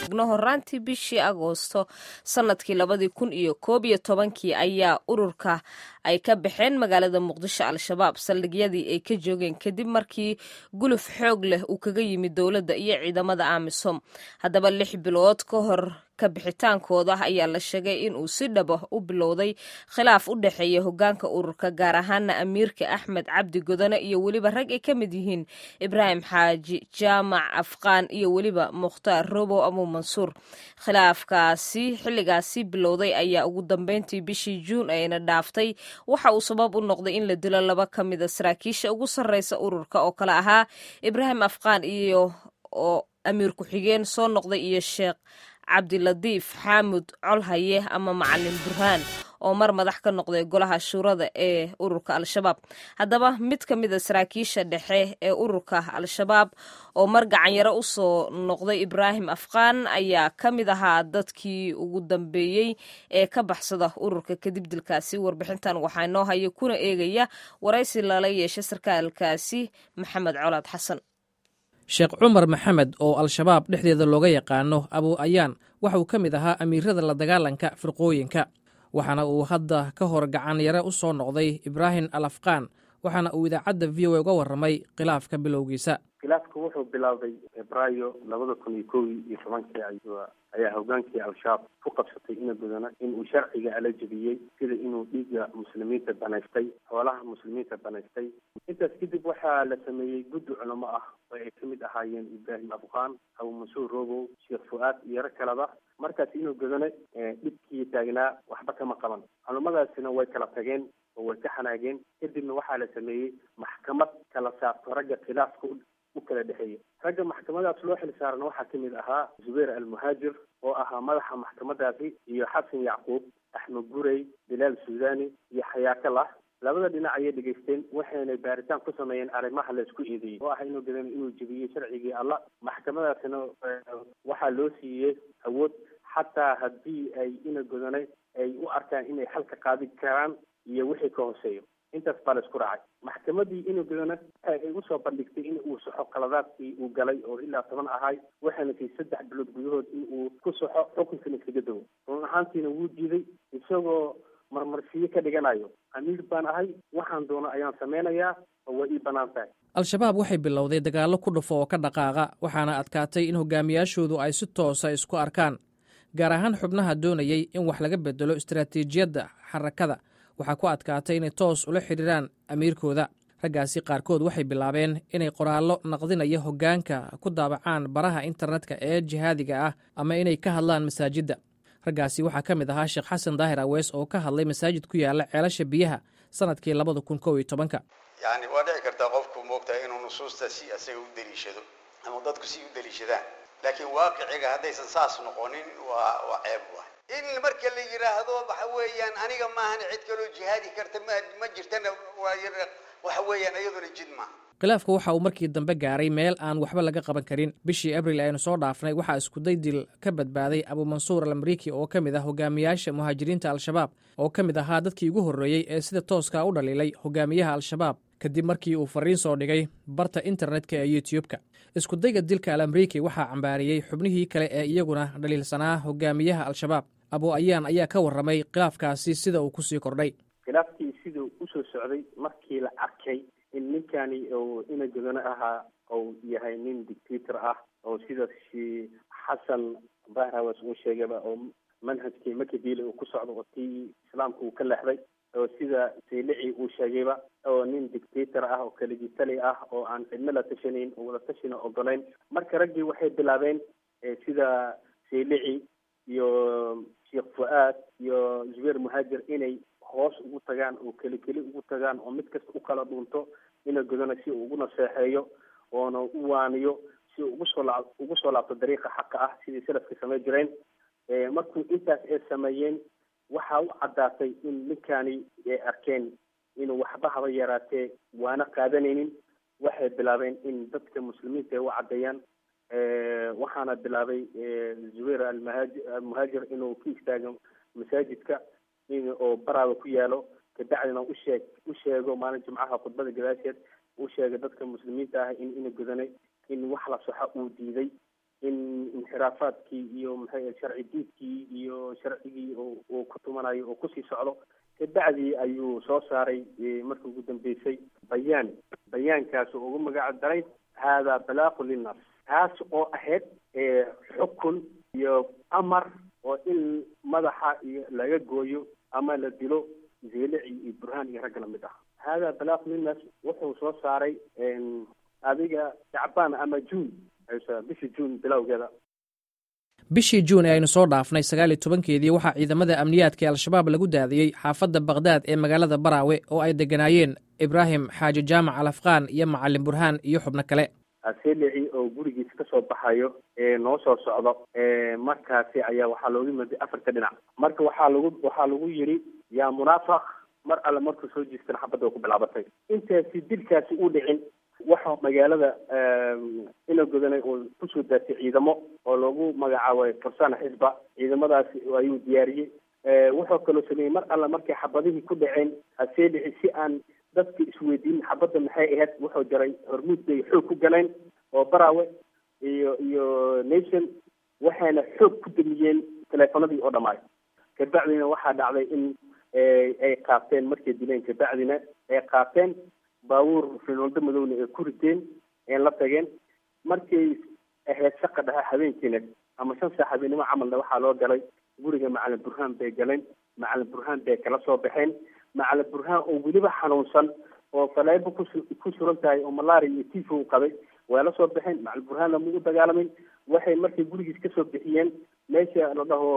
horaantii bishii agoosto sanadkii labadii kun iyo koob iyo tobankii ayaa ururka ay ka baxeen magaalada muqdisho al-shabaab saldhigyadii ay ka joogeen kadib markii guluf xoog leh uu kaga yimid dowladda iyo ciidamada amisom haddaba lix bilood ka hor ka bixitaankooda ayaa la sheegay in uu si dhaba u bilowday khilaaf u dhexeeya hogaanka ururka gaar ahaana amiirka axmed cabdi godone iyo weliba rag ay ka mid yihiin ibraahim xaaji jaamac afqaan iyo weliba mukhtaar robow abu mansuur khilaafkaasi xilligaasi bilowday ayaa ugu dambeyntii bishii juun ayna dhaaftay waxa uu sabab u noqday in la dilo laba ka mida saraakiisha ugu sarreysa ururka oo kale ahaa ibraahim afqaan iyo oo amiir ku-xigeen soo noqday iyo sheekh cabdilatiif xaamud colhaye ama macalin burhaan oo mar madax ka noqday golaha shuurada ee ururka al-shabaab haddaba mid ka mida saraakiisha dhexe ee ururka al-shabaab oo mar gacanyaro usoo noqday ibraahim afqaan ayaa ka mid ahaa dadkii ugu dambeeyey ee ka baxsada ururka kadib dilkaasi warbixintan waxaa noo haya kuna eegaya waraysi lala yeeshay sarkaalkaasi maxamed colaad xasan sheekh cumar maxamed oo al-shabaab dhexdeeda looga yaqaano abu ayaan waxa uu ka mid ahaa amiirada la dagaalanka firqooyinka waxaana uu hadda ka hor gacanyare u soo noqday ibraahim al afqaan waxaana uu idaacadda v o a uga warramay khilaafka bilowgiisa khilaafka wuxuu bilaabay febraayo labada kun iyo kow iyo tobankii ayaa hogaankii al-shabaab ku qabsatay ina gudana inuu sharciga ala jebiyey sida inuu dhiigga muslimiinta banaystay xoolaha muslimiinta banaystay intaas kadib waxaa la sameeyey guddi culamo ah oo ay ka mid ahaayeen ibraahim afqaan abu mansuur robow sheekh fu-aad iyo rag kaleba markaas inuu godane dhibkii taagnaa waxba kama qaban culamadaasina way kala tageen oo way ka xanaageen kadibna waxaa la sameeyey maxkamad kala saarto ragga khilaafka u kala dhexeeya ragga maxkamadaas loo xil saarana waxaa ka mid ahaa zubayr almuhaajir oo ahaa madaxa maxkamadaasi iyo xasan yacquub axmed gurey bilaal suudani iyo xayaakallah labada dhinac ayay dhegaysteen waxayna baaritaan ku sameeyeen arrimaha laysku eedeeyey oo ah inuu gadan inuu jebiyey sharcigii alla maxkamadaasina waxaa loo siiyey awood xataa haddii ay ina godanay ay u arkaan inay xalka qaadi karaan iyo wixii ka hooseeyo intaas baa la isku raacay maxkamadii inuu godana ay usoo bandhigtay in uu saxo qaladaadkii uu galay oo ilaa toban ahay waxaana sii saddex bilood gudahood in uu ku saxo xukunkana iskaga dawo run ahaantiina wuu diiday isagoo marmarsiyo ka dhiganayo amiir baan ahay waxaan doono ayaan samaynayaa oo waa ii bannaan tahay al-shabaab waxay bilowday dagaallo ku dhufo oo ka dhaqaaqa waxaana adkaatay in hogaamiyaashoodu ay si toosa isku arkaan gaar ahaan xubnaha doonayey in wax laga bedelo istaraatiijiyadda xarakada waxaa ku adkaatay inay toos ula xidhiiraan amiirkooda raggaasi qaarkood waxay bilaabeen inay qoraallo naqdinaya hoggaanka ku daabacaan baraha internetka ee jihaadiga ah ama inay ka hadlaan masaajidda raggaasi waxaa ka mid ahaa sheekh xasan daahir awees oo ka hadlay masaajid ku yaala ceelasha biyaha sanadkii labada kun kow iyo tobanka yacni waa dhici kartaa qofku moogtahay inuu nusuusta si asaga u deliishado ama dadku si u deliishadaan laakiin waaqiciga haddaysan saas noqonin waa waa ceeb waay in marka la yidhaahdo waxa weeyaan aniga maahan cid kaloo jihaadi karta ma ma jirtana waxa weeyaan iyaduna jid maaha khilaafka waxa uu markii dambe gaaray meel aan waxba laga qaban karin bishii abril aynu soo dhaafnay waxaa iskuday dil ka badbaaday abumansuur al amriiki oo ka mid ah hogaamiyaasha muhaajiriinta al-shabaab oo ka mid ahaa dadkii ugu horreeyey ee sida tooska u dhaliilay hogaamiyaha al-shabaab kadib markii uu fariin soo dhigay barta internetka ee youtube-ka iskudayga dilka al amriiki waxaa cambaariyey xubnihii kale ee iyaguna dhaliilsanaa hogaamiyaha al-shabaab abu ayaan ayaa ka warramay khilaafkaasi sida uu kusii kordhay khilaafkii siduu usoo socday markii la arkay in ninkani uu ina godano ahaa ou yahay nin dictator ah oo sida xasan bahrawas uu sheegayba oo manhajkii makabili uu ku socdo oo tii islaamka uu ka leexday oo sida saylici uu sheegayba oo nin dictator ah oo kaligitali ah oo aan cidno la tashanayn oo wada tashina ogolayn marka raggii waxay bilaabeen sida saylici iyo sheekh fu-aad iyo zubeer muhaajir inay hoos ugu tagaan oo keli keli ugu tagaan oo mid kasta u kala dhunto ina godana si uu ugu naseexeeyo oona u waaniyo si uu ugu soo la ugu soo laabto dariiqa xaqa ah sidii salafka samay jireen markuu intaas ay sameeyeen waxaa u caddaatay in ninkani ay arkeen inuu waxba haba yaraatee waana qaadanaynin waxay bilaabeen in dadka muslimiinta ay u caddeeyaan waxaana bilaabay zubayr almahaaji almuhaajir inuu ku istaago masaajidka in oo baraaba ku yaalo kabacdina usheeg u sheego maalin jimcaha khudbada gadaasheed u sheegay dadka muslimiinta ah in ina godanay in wax la soxo uu diiday in inxiraafaadkii iyo maxay sharci diidkii iyo sharcigii uu ku tumanayo oo kusii socdo kabacdii ayuu soo saaray markii ugu dambeysay bayaan bayaankaas oo ugu magaca daray haadaa balaaqu linnaas taas oo ahayd xukun iyo amar oo in madaxa iyo laga gooyo ama la dilo zeelici iyo burhaan iyo ragga lamid ah haadaa balaaqu linnaas wuxuu soo saaray adiga shacbaan ama juun bishii juun bilowgeeda bishii juun ee aynu soo dhaafnay sagaal iyo tobankeedii waxaa ciidamada amniyaadka ee al-shabaab lagu daadiyey xaafadda bakhdad ee magaalada baraawe oo ay degganaayeen ibraahim xaaji jaamac al afqaan iyo macalin burhaan iyo xubno kale aselici oo gurigiisa kasoo baxayo ee noo soo socdo markaasi ayaa waxaa looga yimaday afarta dhinac marka waxaa lagu waxaa lagu yidhi yaa munaafaq mar alle markuu soo jiistan xabadda ku bilaabatay intaasi dilkaasi u dhicin waxaa magaalada ina godanay oo kusoo daatay ciidamo oo loogu magacaabay farsana xisba ciidamadaasi ayuu diyaariyey wuxuu kaloo sameeyey mar alle markay xabadihii ku dhaceen aseelici si aan dadka isweydiin xabadda maxay ahayd wuxuu jaray hormuud bay xoog ku galeen oo baraawe iyo iyo nation waxayna xoog ku damiyeen teleefanadii oo dhammaay kabacdina waxaa dhacday in ay qaateen markay dileen kabacdina ay qaateen baabuur finoldo madowna ay ku riteen een la tageen markay ahayd shaqa dhaha habeenkiina ama shan saa habeennimo camalna waxaa loo galay guriga macalin burhaan bay galeen macalin burhaan bay kala soo baxeen macalin burhaan oo weliba xanuunsan oo faleebo ku ku suran tahay oo malaria iyo tifo u qabay waa la soo baxeen macalin burhaan lama u dagaalamin waxay markay gurigiis kasoo bixiyeen meesha la dhaho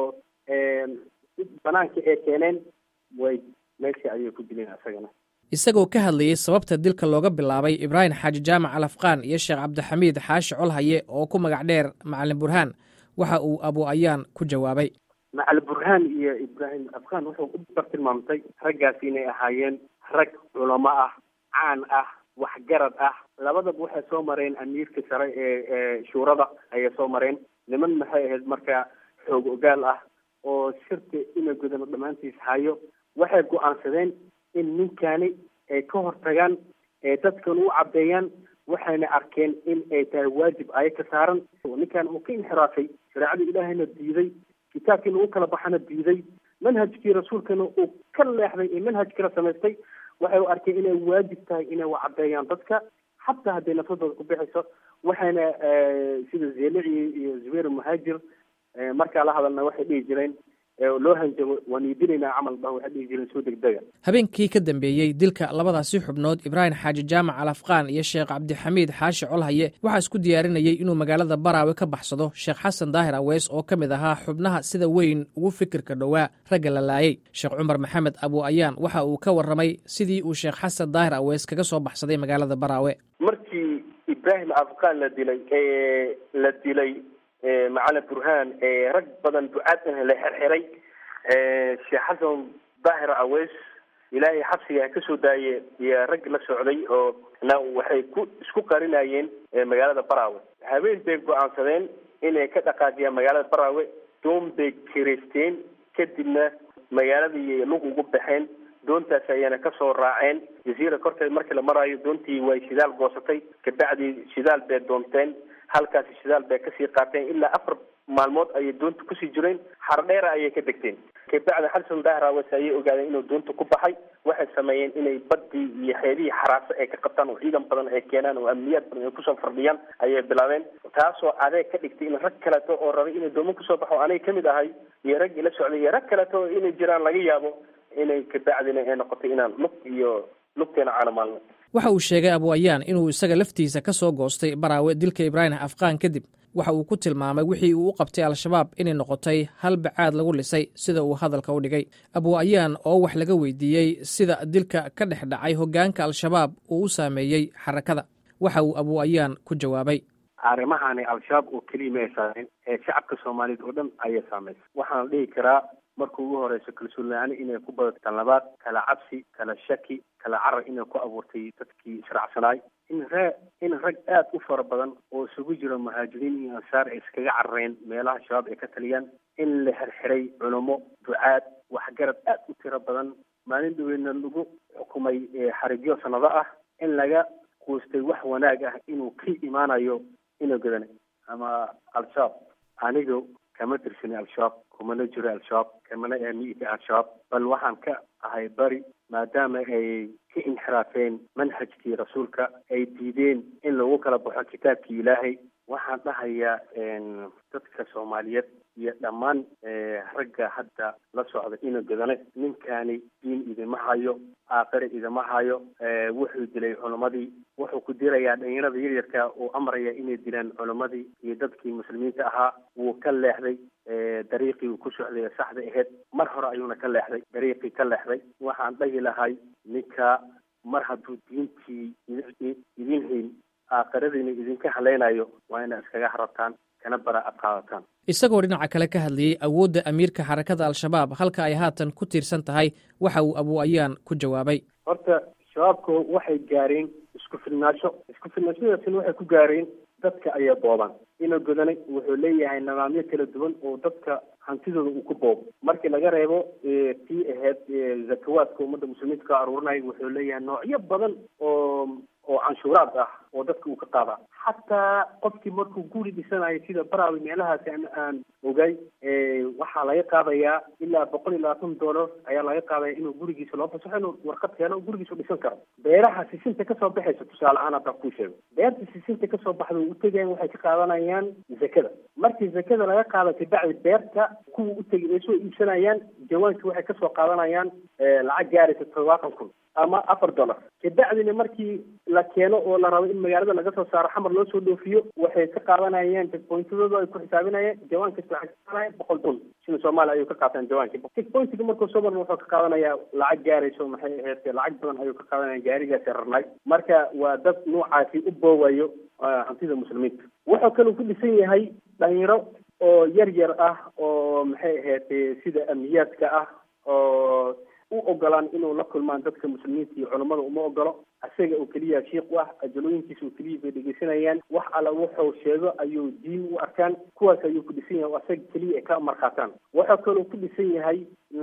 banaanka ee keeneen way meesha ayay ku dileen asagana isagoo ka hadlayey sababta dilka looga bilaabay ibraahim xaaji jaamac al afqaan iyo sheekh cabdixamiid xaashi colhaye oo ku magac dheer macalin burhaan waxa uu abu ayaan ku jawaabay macalin burhaan iyo ibraahim afqaan wuxuu u bartilmaamtay raggaasi inay ahaayeen rag culamo ah caan ah waxgarad ah labadaba waxay soo mareen amiirka sare ee ee shuurada ayay soo mareen niman maxay ahayd marka xoog ogaal ah oo shirka ina gudano dhammaantiis hayo waxay go-aansadeen in ninkani ay ka hortagaan ee dadkan u caddeeyaan waxayna arkeen in ay tahay waajib aya ka saaran ninkan uu ka inxiraafay shareecadii ilaahayna diiday kitaabkiina u kala baxana diiday manhajkii rasuulkana uu ka leexday ee manhaj kala samaystay waxay u arkeen inay waajib tahay inay u caddeeyaan dadka xataa hadday nafsadooda ku bixayso waxayna sida zeelici iyo zubayr muhaajir markaa la hadalna waxay dhihi jireen loo hanjabo waan iidinaynaa camal ba waxay dhihi jireen soo degdega habeenkii ka dambeeyey dilka labadaasi xubnood ibraahim xaaji jaamac al afqaan iyo sheekh cabdixamiid xaashi colhaye waxaa isku diyaarinayey inuu magaalada baraawe ka baxsado sheekh xasan daahir aweys oo ka mid ahaa xubnaha sida weyn ugu fikirka dhowaa ragga la laayey sheekh cumar maxamed abu ayaan waxa uu ka warramay sidii uu sheekh xasan daahir aweys kaga soo baxsaday magaalada baraawe markii ibraahim afqaan la dilay la dilay macalin burhaan rag badan ducaad ah la xirxiray sheekh xasan daahir aweys ilaahay xabsiga ka soo daaye iyo rag la socday oo na waxay ku isku qarinayeen magaalada baraawe habeen bay go-aansadeen inay ka dhaqaajiyaan magaalada baraawe doon bay kireysteen kadibna magaaladii lug ugu baxeen doontaas ayana kasoo raaceen jaziira korteed markii la maraayo doontii way shidaal goosatay kabacdii shidaal bay doonteen halkaasi shidaal bay kasii qaateen ilaa afar maalmood ayay doonta kusii jireen xardheera ayay ka degteen kabacdi xasan daahir aweys ayay ogaadeen inuu doonta ku baxay waxay sameeyeen inay badii iyo xeebihii xaraase ay ka qabtaan oo ciidan badan ay keenaan oo amniyaad badan ay kusoo fardhiyaan ayay bilaabeen taasoo adeeg ka dhigtay in rag kaleeto oo rabay inay doomo kusoo baxo aniga kamid ahay iyo rag ila socday iyo rag kaleeto oo inay jiraan laga yaabo inay kabacdina ay noqotay inaan lug iyo lugteena caanamaalno waxa uu sheegay abu ayaan inuu isaga laftiisa ka soo goostay baraawe dilka ibraahim afqaan kadib waxa uu ku tilmaamay wixii uu u qabtay al-shabaab inay noqotay hal bacaad lagu lisay sida uu hadalka u dhigay abu ayaan oo wax laga weydiiyey sida dilka ka dhex dhacay hoggaanka al-shabaab uu u saameeyey xarakada waxa uu abu ayaan ku jawaabay arrimahani al-shabaab oo keliya ma ay saameen ee shacabka soomaaliyeed oo dhan ayay saamaysa waxaan dhihi karaa marka ugu horeyso kalsoon la-aan inay ku badato tan labaad kala cabsi kala shaki kala carar inay ku abuurtay dadkii israacsanaay in ree in rag aada u fara badan oo isugu jiro muhaajiriin iyo ansaar ay iskaga carareen meelaha shabaab ay ka taliyaan in la xirxiray culamo ducaad waxgarad aada u tiro badan maalin dhaweyna lagu xukumay xarigyo sanado ah in laga quustay wax wanaag ah inuu ka imaanayo inuu gadanay ama al-shabaab aniga kama tirsani al-shabaab kumana jiro al-shabaab kamana aamiita al-shabaab bal waxaan ka ahay bari maadaama ay ka inxiraafeen manhajkii rasuulka ay diideen in lagu kala baxo kitaabkii ilaahay waxaan dhahayaa dadka soomaaliyeed iyo dhammaan ragga hadda la socda ina godane ninkani diin idima hayo aakhire idima hayo wuxuu dilay culammadii wuxuu ku dirayaa dhalinyarada yaryarka uu amraya inay dilaan culammadii iyo dadkii muslimiinta ahaa wuu ka leexday dariiqii uu ku socday ee saxda ahayd mar hore ayuuna ka leexday dariiqii ka leexday waxaan dhahi lahay ninka mar hadduu diintii idin hayn aakhiradiina idinka halaynayo waa inaad iskaga harabtaan kana bara ad qaadataan isagoo dhinaca kale ka hadlayey awoodda amiirka xarakada al-shabaab halka ay haatan ku tiirsan tahay waxa uu abu ayaan ku jawaabay horta shabaabku waxay gaareen isku filnaasho isku filnaashadaasina waxay ku gaareen dadka ayaa booban ina godanay wuxuu leeyahay nidaamyo kala duwan oo dadka hantidooda uu ku boobo markii laga reebo tii ahayd zakawaadka ummadda muslimiinta ka aruurinaya wuxuu leeyahay noocyo badan oo oo canshuuraad ah oo dadka uu ka qaada xataa qofkii markuu guri dhisanayo sida barawi meelahaasi aan aan ogay waxaa laga qaadayaa ilaa boqol iyo labaatan dollar ayaa laga qaadaya inuu gurigiisa loo fasaxo inuu warqad keeno gurigiisa u dhisan karo beeraha sisinta kasoo baxaysa tusaale ahaan haddaan kuu sheego beerta sisinta kasoo baxda u utegayan waxay ka qaadanayaan zakada markii zakada laga qaado kabacdi beerta kuwa utegi ay soo iibsanayaan jawaankii waxay kasoo qaadanayaan lacag gaaraysa todobaatan kun ama afar dollar kabacdina markii la keeno oo la rabo in magaalada laga soo saaro xamar loo soo dhoofiyo waxay ka qaadanayaan checkpointadooda ay ku xisaabinayaan jawaan kasta waxay ka qaadanayaan boqol kun sida soomaaliya ayuu ka qaataan jawaankii checkpointiga markuu soo marna wuxuu ka qaadanayaa lacag gaarayso maxay ahayd lacag badan ayuu ka qaadanaya gaarigaasi rarnay marka waa dad noocaasi u boowayo hantida muslimiinta wuxuu kaloo ku dhisan yahay dhalinyaro oo yar yar ah oo maxay ahayd sida amniyaadka ah oo u ogolaan inuu la kulmaan dadka muslimiinta iyo culammada uma ogolo isaga oo keliya shiik u ah ajalooyinkiisa oo keliya bay dhegeysanayaan wax alla wuxuu sheego ayuu diin u arkaan kuwaas ayuu ku dhisan yahay oo isaga keliya ay ka markhaataan wuxuu kaloo ku dhisan yahay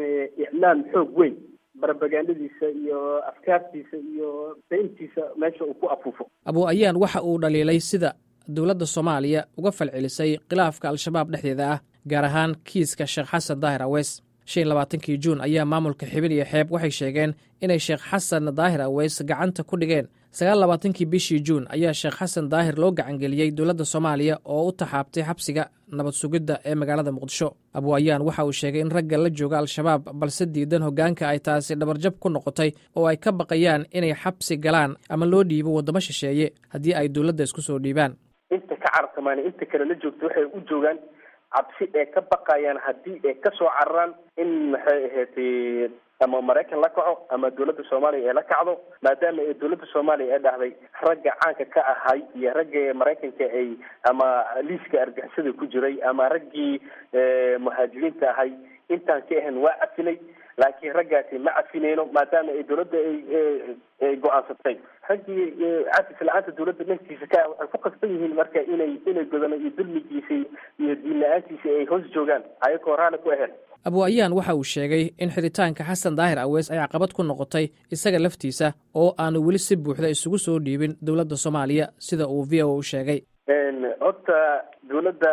iclaam xoog weyn barbagandadiisa iyo afkaartiisa iyo dayntiisa meesha uu ku afuufo abu ayaan waxa uu dhaliilay sida dowladda soomaaliya uga falcelisay khilaafka al-shabaab dhexdeeda ah gaar ahaan kiiska sheekh xasan daahir aweys shan labaatankii juun ayaa maamulka xibin iyo xeeb waxay sheegeen inay sheekh xasan daahir aweys gacanta ku dhigeen sagaal labaatankii bishii juun ayaa sheekh xasan daahir loo gacangeliyey dowladda soomaaliya oo u taxaabtay xabsiga nabad sugidda ee magaalada muqdisho abu ayaan waxa uu sheegay in ragga la jooga al-shabaab balse diidan hoggaanka ay taasi dhabarjab ku noqotay oo ay ka baqayaan inay xabsi galaan ama loo dhiibo waddamo shisheeye haddii ay dowladda isku soo dhiibaan inta ka carartamaan inta kale la joogto waxay u joogaan cabsi ee ka baqayaan haddii ay kasoo cararaan in maxay ahayd ama maraykan la kaco ama dowladda soomaaliya ee la kacdo maadaama ee dowladda soomaaliya ee dhahday ragga caanka ka ahay iyo ragga maraykanka ay ama liiska argixisada ku jiray ama raggii muhaajiriinta ahay intaan ka ahayn waa cafinay laakiin raggaasi ma cafineyno maadaama ay dowladda ay go-aansatay raggii cafis la-aanta dowladda dhankiisa ka waxay ku qasban yihiin marka inay inay godano iyo dulmigiisa iyo diin la-aantiisa ay hoos joogaan ayagoo raali ku ahayn abu ayaan waxa uu sheegay in xidhitaanka xasan daahir aweys ay caqabad ku noqotay isaga laftiisa oo aanu weli si buuxda isugu soo dhiibin dowladda soomaaliya sida uu v o u sheegay horta dowladda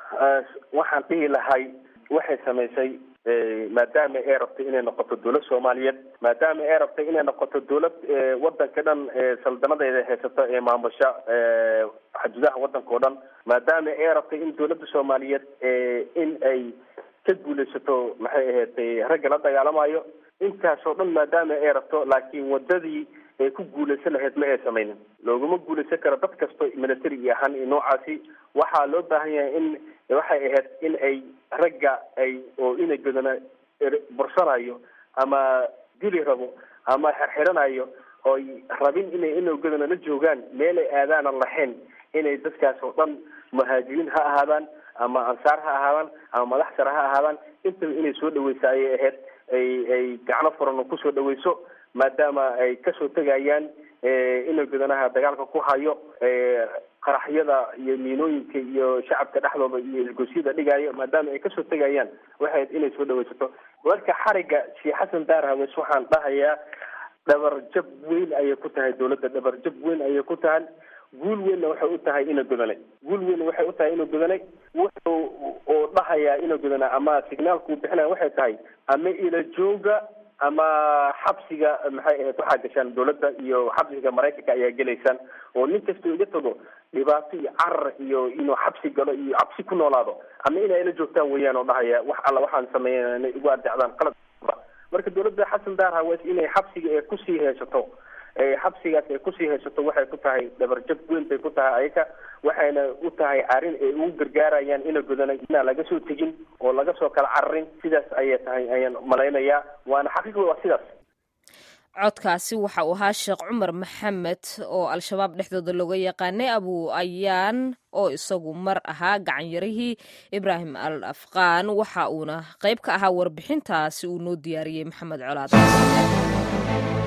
waxaan dhihi lahay waxay samaysay maadaama ay rabtay inay noqoto dowlad soomaaliyeed maadaama ay rabtay inay noqoto dowlad wadanka dhan saldanadeeda haysato ee maamusha xuduudaha wadanka o dhan maadaama ay rabtay in dowladda soomaaliyeed in ay ka guulaysato maxay ahayd ragga la dagaalamayo intaasoo dhan maadaama ay rabto laakiin wadadii ay ku guulaysan lahayd ma ay samaynin looguma guulaysan karo dad kasto military ahaan iyo noocaasi waxaa loo baahan yahay in waxay ahayd in ay ragga ay oo inay godana bursanayo ama dili rabo ama xirxiranayo ooy rabin inay inay godana la joogaan meelay aadaanan lahayn inay dadkaas oo dhan muhaajiriin ha ahaadaan ama ansaar ha ahaadaan ama madax sare ha ahaadaan intaba inay soo dhaweysa ayay ahayd ay ay gacno furan kusoo dhaweyso maadaama ay kasoo tegayaan inay godanaha dagaalka ku hayo qaraxyada iyo miinooyinka iyo shacabka dhexdooda iyo isgosyada dhigayo maadaama ay kasoo tegayaan waxay inay soo dhaweysato marka xariga sheekh xasan daar haweys waxaan dhahayaa dhabar jab weyn ayay ku tahay dowladda dhabar jab weyn ayay ku tahay guul weynna waxay u tahay ina godanay guul weynna waxay u tahay ina godanay wuxuu oo dhahayaa ina godanay ama signaalku bixinaya waxay tahay ama ila jooga ama xabsiga maxay ahayd waxaa gashaan dawladda iyo xabsiga maraykanka ayaa gelaysaan oo nin kastoo iga tago dhibaato iyo carar iyo inuu xabsi galo iyo cabsi ku noolaado ama inay ila joogtaan weeyaan oo dhahaya wax alla waxaan sameeya inay igu adecdaan qalad marka dawladda xasan daar hawees inay xabsiga ee kusii haysato xabsigaas ay kusii haysato waxay ku tahay dhabarjab weyn bay ku tahay ayaga waxayna u tahay arrin ay ugu gargaarayaan ina godanay inaan laga soo tegin oo laga soo kala cararin sidaas ayay tahay ayaan malaynayaa waana xaqiiqda waa sidaas codkaasi waxa uu ahaa sheekh cumar maxamed oo al-shabaab dhexdooda looga yaqaanay abu ayaan oo isagu mar ahaa gacanyarihii ibraahim al afqaan waxa uuna qayb ka ahaa warbixintaasi uu noo diyaariyey maxamed colaad